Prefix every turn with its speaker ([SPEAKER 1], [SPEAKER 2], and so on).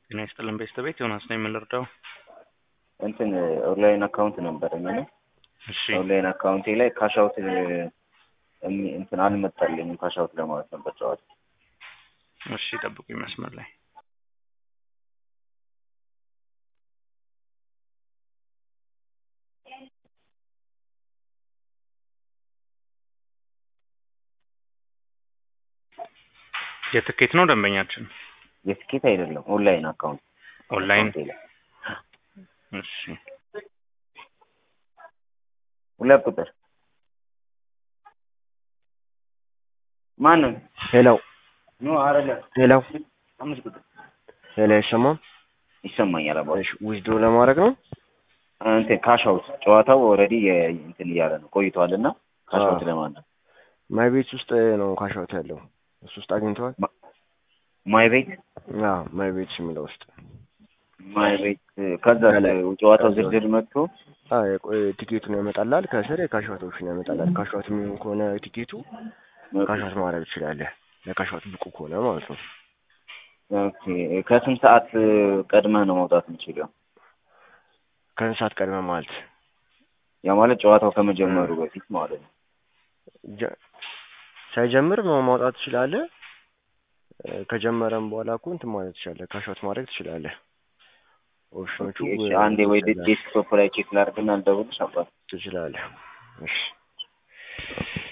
[SPEAKER 1] ጤና ይስጥልን ቤተሰቤት ዮናስ ነው የምንረዳው።
[SPEAKER 2] እንትን ኦንላይን አካውንት ነበረኝ እና
[SPEAKER 1] እሺ
[SPEAKER 2] ኦንላይን አካውንቴ ላይ ካሻውት እንትን አልመጣልኝም። ካሻውት ለማለት ነበር ጨዋታ።
[SPEAKER 1] እሺ ጠብቁኝ መስመር ላይ የትኬት ነው ደንበኛችን
[SPEAKER 2] የትኬት አይደለም ኦንላይን አካውንት
[SPEAKER 1] ኦንላይን
[SPEAKER 2] አካውንቴ ላይ
[SPEAKER 1] እሺ
[SPEAKER 2] ሁለት ቁጥር ማንም
[SPEAKER 3] ሄሎ
[SPEAKER 2] ኖ አይደለም
[SPEAKER 3] ሄሎ
[SPEAKER 2] አምስት ቁጥር
[SPEAKER 3] ሄሎ አይሰማም?
[SPEAKER 2] ይሰማኛል። አባ
[SPEAKER 3] እሺ ዊዝድሮ ለማድረግ ነው።
[SPEAKER 2] እንትን ካሻውት ጨዋታው ኦልሬዲ እንትን እያለ ነው ቆይቷል እና ካሻውት ለማለት
[SPEAKER 3] ማይ ቤት ውስጥ ነው ካሻውት ያለው እሱ ውስጥ አግኝተዋል።
[SPEAKER 2] ማይ ቤት
[SPEAKER 3] አዎ ማይ ቤት የሚለው ውስጥ
[SPEAKER 2] ማይ ቤት ከዛ ጨዋታው ዝርዝር መጥቶ
[SPEAKER 3] አዎ የቆ- ቲኬቱን ያመጣላል። ከስር የካሻውቶችን ያመጣላል። ካሻውት የሚሆን ከሆነ ቲኬቱ ካሻውት ማድረግ ትችላለህ። ለካሻውት ብቁ ከሆነ ማለት ነው።
[SPEAKER 2] ኦኬ ከስንት ሰዓት ቀድመህ ነው መውጣት የምችለው?
[SPEAKER 3] ከስንት ሰዓት ቀድመህ ማለት
[SPEAKER 2] ያ ማለት ጨዋታው ከመጀመሩ በፊት ማለት ነው።
[SPEAKER 3] ጀ- ሳይጀምር ነው ማውጣት ትችላለህ። እ፣ ከጀመረም በኋላ እኮ እንትን ማለት ትችላለህ። ካሻውት ማድረግ ትችላለህ። ኦፕሽኖቹ
[SPEAKER 2] እሺ አንዴ ወይ ዴስክቶፕ ላይ ቼክ ላድርግና ልደውልልሽ አባት
[SPEAKER 3] ትችላለህ። እሺ